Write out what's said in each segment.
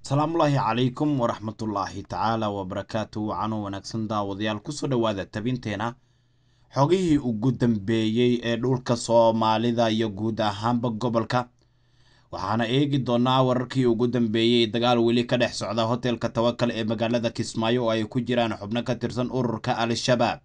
asalaamullaahi calaykum waraxmatullaahi tacaala wabarakaatu wacano wanaagsan daawadayaal kusoo dhowaada tabinteena xogihii ugu dambeeyey ee dhulka soomaalida iyo guud ahaanba gobolka waxaana eegi doonaa wararkii ugu dambeeyey dagaal weli ka dhex socda hotelka tawakal ee magaalada kismaayo oo ay ku jiraan xubno ka tirsan ururka al-shabaab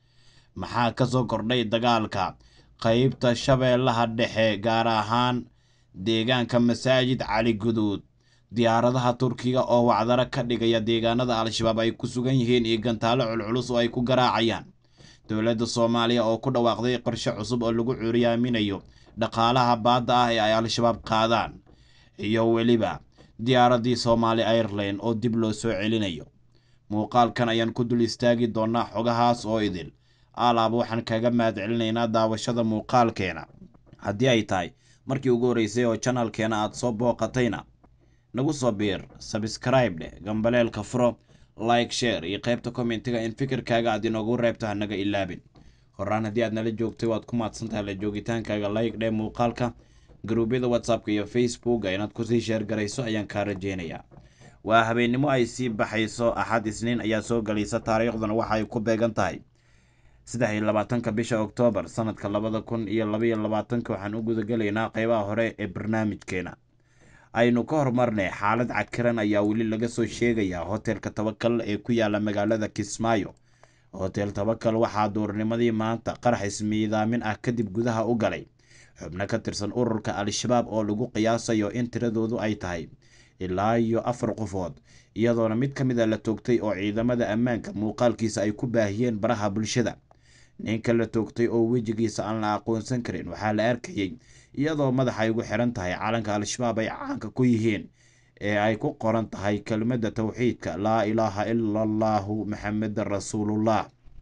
maxaa kasoo kordhay dagaalka qeybta shabeellaha dhexe gaar ahaan deegaanka masaajid cali guduud diyaaradaha turkiga oo wacdaro ka dhigaya deegaanada al-shabaab ay ku sugan yihiin iyo gantaalo culculus oo ay ku garaacayaan dowladda soomaaliya oo ku dhawaaqday qorshe cusub oo lagu cuuriyaaminayo dhaqaalaha baadda ah ee ay al-shabaab qaadaan iyo weliba diyaaradii soomaali airline oo dib loo soo celinayo muuqaalkan ayaan ku dul istaagi doonaa xogahaas oo idil alaab waxaan kaga mahad celinaynaa daawashada muuqaalkeena haddii ay tahay markii ugu horreysay oo janalkeena aada soo booqatayna nagu soo biir sabscribe dheh gambaleelka furo like share iyo qaybta kommentiga in fikirkaaga aad inoogu reebto hanaga ilaabin horaan haddii aad nala joogtay waad ku maadsantahay la joogitaankaaga like dheh muuqaalka garuubyada whatsappka iyo facebooka inaad kusii sheergarayso ayaan kaa rajeynayaa waa habeennimo ay sii baxayso axad isniin ayaa soo galaysa taariikhduna waxa ay ku beegan tahay saddex iyo labaatanka bisha oktoobar sanadka labada kun iyo labaiyo labaatanka waxaan u gudagelaynaa qeybaha hore ee barnaamijkeena aynu ka hormarnay xaalad cakiran ayaa weli laga soo sheegayaa hotelka tawakal ee ku yaala magaalada kismaayo hotel tawakal waxaa duurnimadii maanta qarax ismiidaamin ah kadib gudaha u galay xubno ka tirsan ururka al-shabaab oo lagu qiyaasayo in tiradoodu ay tahay ilaa iyo afar qofood iyadoona mid ka mid a la toogtay oo ciidamada ammaanka muuqaalkiisa ay ku baahiyeen baraha bulshada ninka la toogtay oo wejigiisa aan la aqoonsan karin waxaa la arkayey iyadoo madaxa ay ugu xiran tahay calanka al-shabaab ay caanka ku yihiin ee ay ku qoran tahay kelmadda towxiidka laa ilaaha ila allaahu maxameda rasuulullah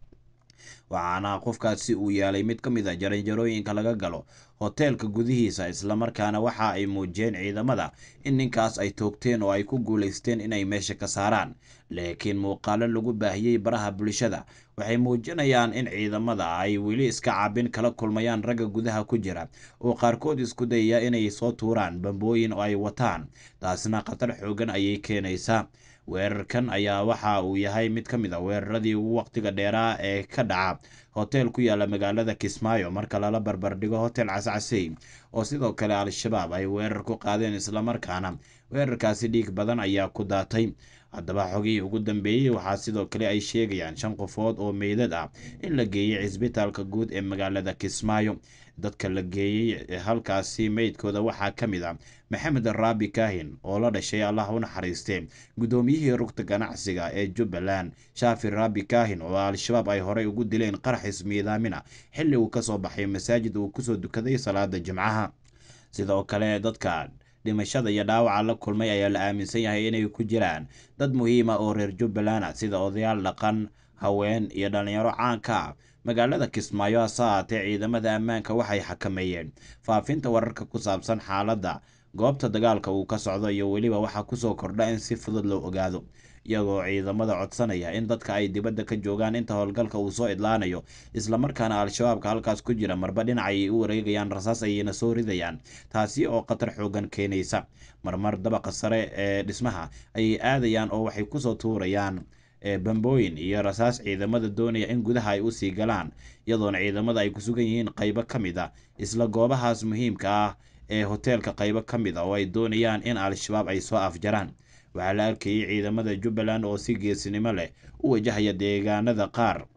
waxaana qofkaasi uu yaalay mid ka mid a jaranjarooyinka laga galo hoteelka gudihiisa islamarkaana waxa ay muujiyeen ciidamada in ninkaas ay toogteen oo ay ku guulaysteen inay meesha ka saaraan laakiin muuqaalo lagu baahiyey baraha bulshada waxay muujinayaan in ciidamada ay weli iska caabin kala kulmayaan ragga gudaha ku jira oo qaarkood isku dayaya inay soo tuuraan bambooyin oo ay wataan taasna khatar xoogan ayay keenaysaa weerarkan ayaa waxa uu yahay mid ka mid a weeraradii ugu waqtiga dheeraa ee ka dhaca hotel ku yaala magaalada kismaayo marka lala barbardhigo hotel cascasey oo sidoo kale al-shabaab ay weerar ku qaadeen islamarkaana weerarkaasi dhiig badan ayaa ku daatay haddaba xogihii ugu dambeeyey waxaa sidoo kale ay sheegayaan shan qofood oo meydad ah in la geeyey cisbitaalka guud ee magaalada kismaayo dadka la geeyey halkaasi meydkooda waxaa ka mid ah maxamed raabi kaahin oo la dhashay allah u naxariistee guddoomiyihii rugta ganacsiga ee jubbaland shaafi raabi kaahin oo al-shabaab ay horey ugu dileen qarax ismiidaamina xilli uu kasoo baxay masaajid uu kusoo dukaday salaada jimcaha sidoo kale dadka dhimashada iyo dhaawaca la kulmay ayaa la aaminsan yahay inay ku jiraan dad muhiima oo reer jubbaland ah sida odayaal dhaqan haween iyo dhallinyaro caanka ah magaalada kismaayo hase ahaatee ciidamada ammaanka waxay xakameeyeen faafinta wararka ku saabsan xaaladda goobta dagaalka uu ka socdo iyo weliba waxaa kusoo kordha in si fudud loo ogaado iyagoo ciidamada codsanaya in dadka ay dibadda ka joogaan inta howlgalka uu soo idlaanayo islamarkaana al-shabaabka halkaas ku jira marba dhinac ayay u wareegayaan rasaas ayayna soo ridayaan taasi oo khatar xoogan keenaysa marmar dabaqa sare ee dhismaha ayay aadayaan oo waxay kusoo tuurayaan bambooyin iyo rasaas ciidamada doonaya in gudaha ay usii galaan iyadoona ciidamada ay ku sugan yihiin qaybo ka mid a isla goobahaas muhiimka ah ee hoteelka qaybo ka mid a oo ay doonayaan in al-shabaab ay soo afjaraan waxaa la arkayay ciidamada jubbaland oo si geesinimo leh u wajahaya deegaanada qaar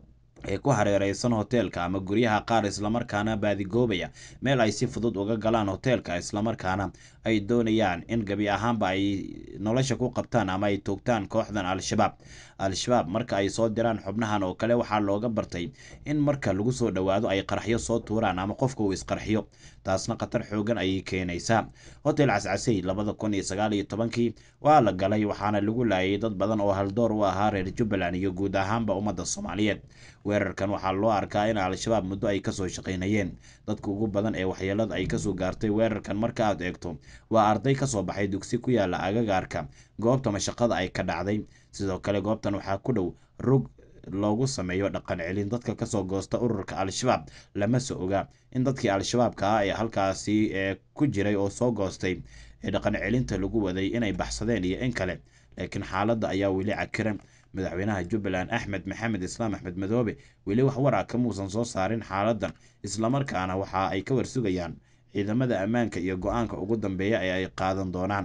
ee ku hareereysan hoteelka ama guryaha qaar islamarkaana baadigoobaya meel ay si fudud uga galaan hoteelka islamarkaana ay doonayaan in gabi ahaanba ay nolosha ku qabtaan ama ay toogtaan kooxdan al-shabaab al-shabaab marka ay soo diraan xubnahan oo kale waxaa looga bartay in marka lagu soo dhowaado ay qarxyo soo tuuraan ama qofka uu isqarxiyo taasna khatar xoogan ayay keenaysaa hotel cascasey labada kun iyo sagaal iyo tobankii waa la galay waxaana lagu laayay dad badan oo haldoor u ahaa reer jubbaland iyo guud ahaanba ummadda soomaaliyeed weerarkan waxaa loo arkaa in al-shabaab muddo ay kasoo shaqaynayeen dadka ugu badan ee waxyeelada ay kasoo gaartay weerarkan marka aad eegto waa arday kasoo baxay dugsi ku yaala agagaarka goobta mashaqada ay ka dhacday sidoo kale goobtan waxaa ku dhow rog loogu sameeyo dhaqan celin dadka kasoo goosta ururka al-shabaab lama so oga in dadkii al-shabaabka ah ee halkaasi ee ku jiray oo soo goostay ee dhaqan celinta lagu waday inay baxsadeen iyo in kale laakiin xaaladda ayaa weli cakiran madaxweynaha jubbaland axmed maxamed islaam axmed madoobe weli wax war ah kamuusan soo saarin xaaladan islamarkaana waxa ay ka warsugayaan ciidamada ammaanka iyo go-aanka ugu dambeeya ee ay qaadan doonaan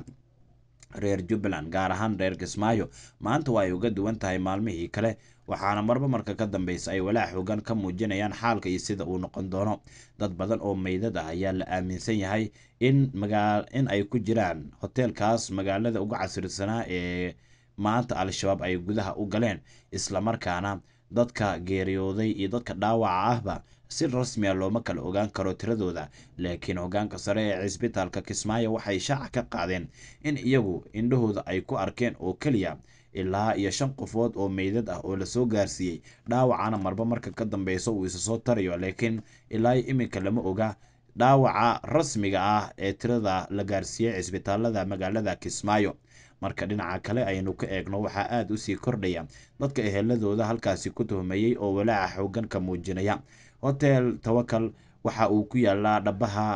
reer jubbaland gaar ahaan reer kismaayo maanta waa ay uga duwan tahay maalmihii kale waxaana marba marka ka dambeysa ay walaac xoogan ka muujinayaan xaalka iyo sida uu noqon doono dad badan oo meydad ah ayaa la aaminsan yahay in magaa in ay ku jiraan hoteelkaas magaalada uga casirsanaa ee maanta al-shabaab ay gudaha u galeen islamarkaana dadka geeriyooday iyo dadka dhaawaca ahba si rasmiya looma kala ogaan karo tiradooda laakiin hogaanka sare ee cisbitaalka kismaayo waxay shaaca ka qaadeen in iyagu indhahooda ay ku arkeen oo keliya ilaa iyo shan qofood oo meydad ah oo lasoo gaarsiiyey dhaawacana marba marka ka dambeysa uu isa soo tarayo laakiin ilaa iminka lama oga dhaawaca rasmiga ah ee tirada la gaarsiiyey cisbitaalada magaalada kismaayo marka dhinaca kale aynu ka eegno waxaa aada usii kordhaya dadka eheladooda halkaasi ku tuhmayey oo walaaca xoogan ka muujinaya hotel tawakal waxa uu ku yaalaa dhabaha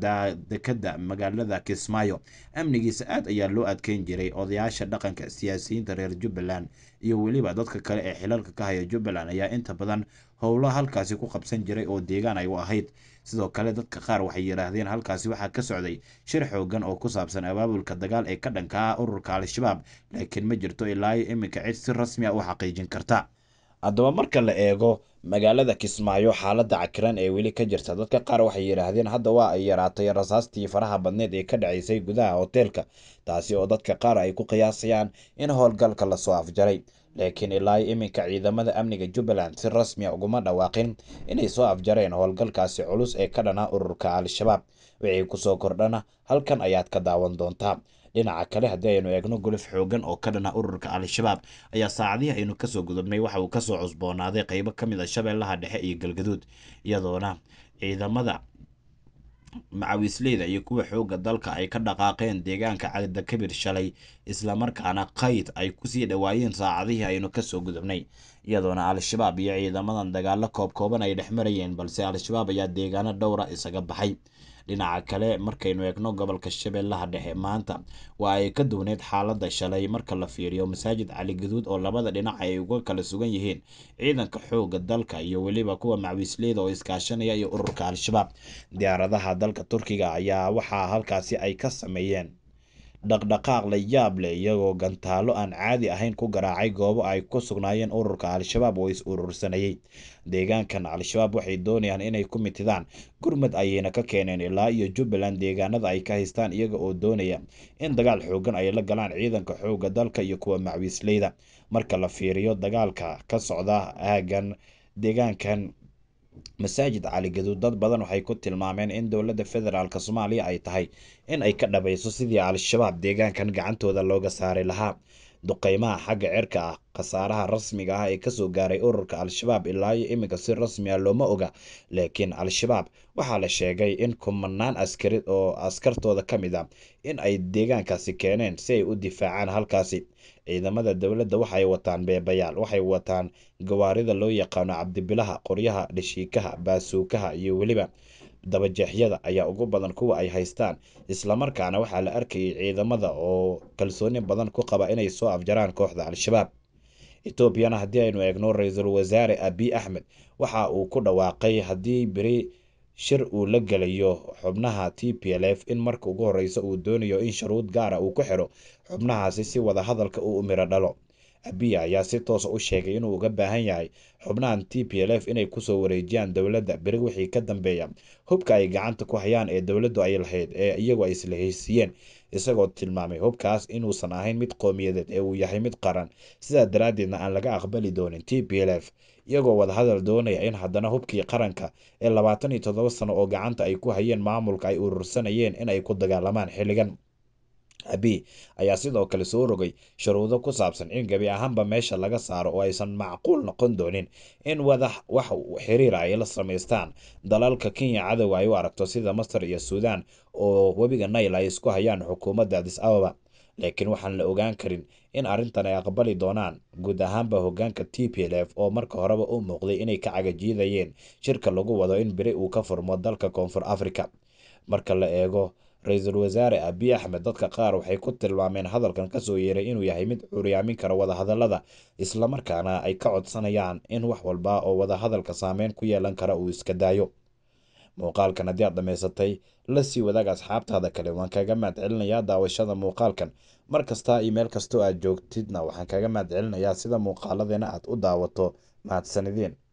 dekada magaalada kismaayo amnigiisa aad ayaa loo adkeyn jiray odayaasha dhaqanka siyaasiyiinta reer jubbaland iyo weliba dadka kale ee xilalka ka haya jubbaland ayaa inta badan howlo halkaasi ku qabsan jiray oo deegaan ay u ahayd sidoo kale dadka qaar waxay yidhaahdeen halkaasi waxaa ka socday shir xoogan oo ku saabsan abaabulka dagaal ee ka dhanka ah ururka al-shabaab laakiin ma jirto ilaa iyo iminka cid si rasmi a u xaqiijin karta haddaba marka la eego magaalada kismaayo xaaladda cakiran ee weli ka jirta dadka qaar waxay yidhaahdeen hadda waa ay yaraatay rasaastii faraha badneed ee ka dhacaysay gudaha hoteelka taasi oo dadka qaar ay ku qiyaasayaan in howlgalka lasoo afjaray laakiin ilaa iminka ciidamada amniga jubbaland si rasmiya uguma dhawaaqin inay soo afjareen howlgalkaasi culus ee ka dhana ururka al-shabaab wixii kusoo kordhana halkan ayaad ka daawan doontaa dhinaca kale haddii aynu eegno guluf xoogan oo ka dhana ururka al-shabaab ayaa saacadihii aynu kasoo gudubnay waxa uu kasoo cusboonaaday qeybo ka mid a shabeellaha dhexe iyo galgaduud iyadoona ciidamada macawiisleyda iyo kuwa xoogga dalka ay ka dhaqaaqeen deegaanka cadakabir shalay islamarkaana qayd ay kusii dhawaayeen saacadihii aynu kasoo gudubnay iyadoona al-shabaab iyo ciidamadan dagaalo koob kooban ay dhex marayeen balse al-shabaab ayaa deegaano dhowra isaga baxay dhinaca kale markaynu eegno gobolka shabeellaha dhexe maanta waa ay ka duwneyd xaaladda shalay marka la fiiriyo masaajid cali gaduud oo labada dhinac ay uga kala sugan yihiin ciidanka xoogga dalka iyo weliba kuwa macwiisleyda oo iskaashanaya iyo ururka al-shabaab diyaaradaha dalka turkiga ayaa waxaa halkaasi ay ka sameeyeen dhaqdhaqaaq la yaab leh iyagoo gantaalo aan caadi ahayn ku garaacay goobo ay ku sugnaayeen ururka al-shabaab oo is urursanayey deegaankan al-shabaab waxay doonayaan inay ku mitidaan gurmad ayayna ka keeneen ilaa iyo jubbaland deegaanada ay ka haystaan iyaga oo doonaya in dagaal xoogan ay la galaan ciidanka xoogga dalka iyo kuwa macwiisleyda marka la fiiriyo dagaalka ka socda aagan deegaankan masaajid cali gaduud dad badan waxay ku tilmaameen in dowladda federaalk soomaaliya ay tahay in ay ka dhabayso sidii al-shabaab deegaankan gacantooda looga saari lahaa duqeymaha xagga cirka ah khasaaraha rasmiga ah ee kasoo gaaray ururka al-shabaab ilaa iyo iminka si rasmi a looma oga laakiin al-shabaab waxaa la sheegay in kumanaan askari oo askartooda ka mid a in ay deegaankaasi keeneen si ay u difaacaan halkaasi ciidamada dowladda waxay wataan beebayaal waxay wataan gawaarida loo yaqaano cabdibilaha qoryaha dhashiikaha baasuukaha iyo weliba dabajeexyada ayaa ugu badan kuwa ay haystaan islamarkaana waxaa la arkayay ciidamada oo kalsooni badan ku qaba inay soo afjaraan kooxda al-shabaab etoobiyana haddii aynu eegno ra-iisul wasaare abiy axmed waxa uu ku dhawaaqay haddii beri shir uu la gelayo xubnaha t p l f in marka ugu horeysa uu doonayo in shuruud gaara uu ku xidho xubnahaasi si wada hadalka uu miro dhalo abiya ayaa si toosa u sheegay inuu uga baahan yahay xubnahan t p l f inay kusoo wareejiyaan dowladda beri wixii ka dambeeya hubka ay gacanta ku hayaan ee dowladdu ay lahayd ee iyagu ay isla heysiiyeen isagoo tilmaamay hubkaas inuusan ahayn mid qowmiyadeed ee uu yahay mid qaran sidaa daraaddeedna aan laga aqbali doonin t p l f iyagoo wadahadal doonaya in haddana hubkii qaranka ee labaatan iyo toddoba sano oo gacanta ay ku hayeen maamulka ay urursanayeen in ay ku dagaalamaan xilligan abiy ayaa sidoo kale soo rogay shuruudo ku saabsan in gebi ahaanba meesha laga saaro oo aysan macquul noqon doonin in wada wax xiriira ay la samaystaan dalalka kenya cadowga ay u aragto sida masar iyo suudaan oo webiga nail ay isku hayaan xukuumadda adis ababa laakiin waxaan la ogaan karin in arrintan ay aqbali doonaan guud ahaanba hogaanka t p l f oo marka horeba u muuqday inay ka cagajiidayeen shirka lagu wado in beri uu ka furmo dalka koonfur africa marka la eego ra-iisul wasaare abiy axmed dadka qaar waxay ku tilmaameen hadalkan kasoo yeeray inuu yahay mid curyaamin kara wadahadalada islamarkaana ay ka codsanayaan in wax walba oo wadahadalka saameyn ku yeelan kara uu iska daayo muuqaalkan haddii aad dhammaysatay la sii wadaag asxaabtaada kale waan kaaga mahad celinayaa daawashada muuqaalkan mar kasta iyo meel kastoo aad joogtidna waxaan kaaga mahad celinayaa sida muuqaaladeena aad u daawato mahadsanideen